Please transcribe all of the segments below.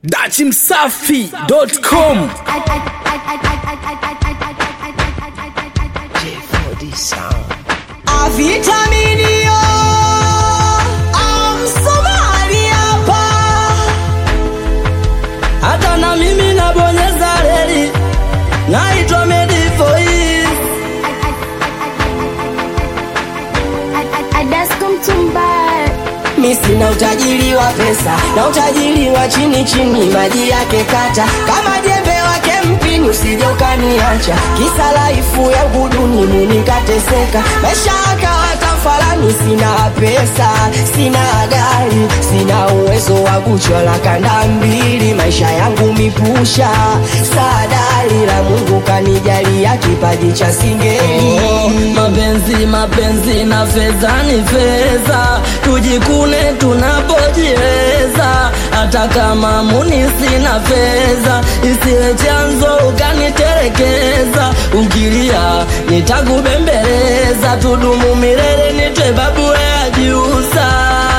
dachimsafi.com Avitaminio amsomali hapa, hata na mimi nabonyeza reli, naitwa Medivoice. Adasko Mtumba mi sina utajiri wa pesa na utajiri wa chini chini, maji yake kata kama jembe wake mpini, usije ukaniacha kisa laifu ya guduni munikateseka, maisha yakawa tafalani, sina pesa, sina gari, sina uwezo wa kuchwala kanda mbili, maisha yangu mipusha, sadari la Mungu kanijalia kipaji cha singeli Oh, mapenzi mapenzi na fedha ni fedha, tujikune tunapojiweza. Hata kama muni sina fedha, isiwe chanzo ukaniterekeza. Ukilia nitakubembeleza, tudumu milele, nitwe babu ya Jusa.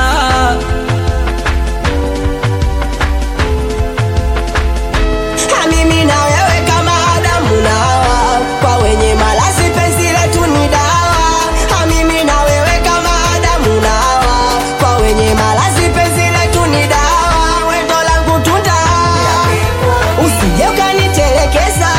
Ha, mimi na wewe kama Adamu na Hawa, kwa wenye malazi penzi letu ni dawa. Ha, mimi na wewe kama Adamu na Hawa, kwa wenye malazi penzi letu ni dawa. Wendo langu tunda, usije ukanitelekeza.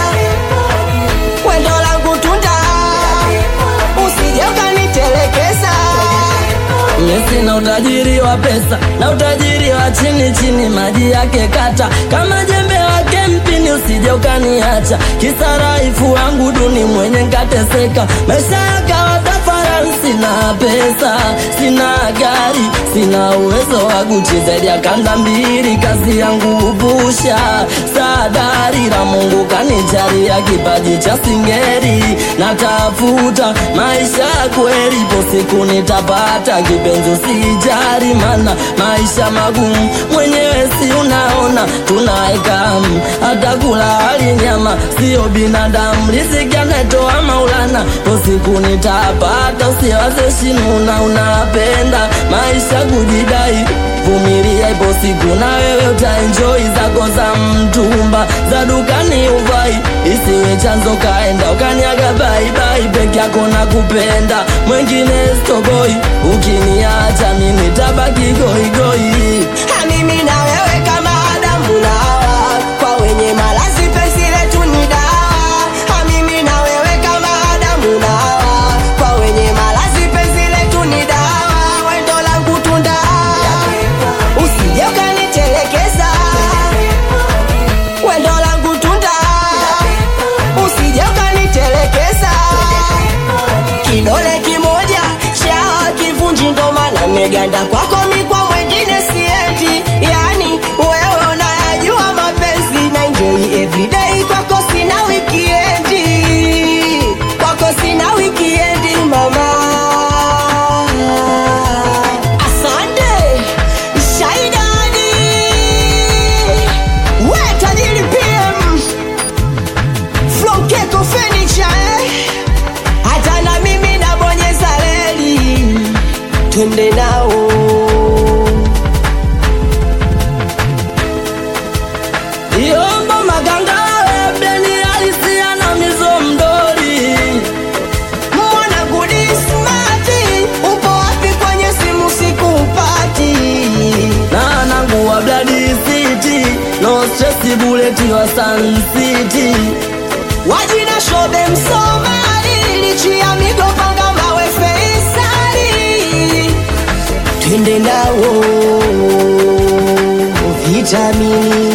Wendo langu tunda, usije ukanitelekeza. Mimi sina utajiri wa pesa na utajiri wa chini chini, maji yake kata kama jembe wake mpini, usije ukaniacha kisa raifu wangu duni mwenye nkateseka, maisha yakawa tafarani. Sina pesa, sina gari, sina uwezo wa Gucci zaidi ya kanda mbili, kazi yangu upusha sadari la Mungu kanijalia kipaji cha singeri, natafuta maisha ya kweli, ipo siku nitapata kipenzi, usijali mana maisha magumu, mwenyewe si unaona tunaekamu, hata kula hali nyama sio binadamu, riziki anatoa Maulana, ipo siku nitapata, usiwaze shinuna, unapenda maisha kujidai vumilia, ipo siku na wewe utaenjoy zako za mtumba za dukani uvai, isiwe chanzo kaenda ukaniaga baibai, peke yako na kupenda mwengine stoboi, ukiniacha mimi tabaki goigoi. Ha, mimi na wewe kama Adamu na Hawa, kwa wenye malazi penzi letu ni dawa. Ha, mimi na wewe kama Adamu na Hawa, kwa wenye malazi penzi letu ni dawa. Wendo langu tunda, usije ukanitelekeza. Wendo langu tunda, usije ukanitelekeza. Kidole kimoja cha kivunji ndo maana meganda kwako mi kwa mwengine siendi, yani wewe unayajua mapenzi na enjoy everyday, kwako sina wikiendi, kwako sina wikiendi mama. Asante Shaidani, we tajiri PM Flow Keko Furniture eh? hata na mimi nabonyeza reli, twende nao. Yombo maganga ebeni alisia na mizo mdori Mwana gudi smati, upo wapi kwenye simu sikupati? na nangu wa Bloody City no stress bullet wa Sun City Wajina shobe Msomali, lichi ya migopanga mawe Feisali, twende nao vitamini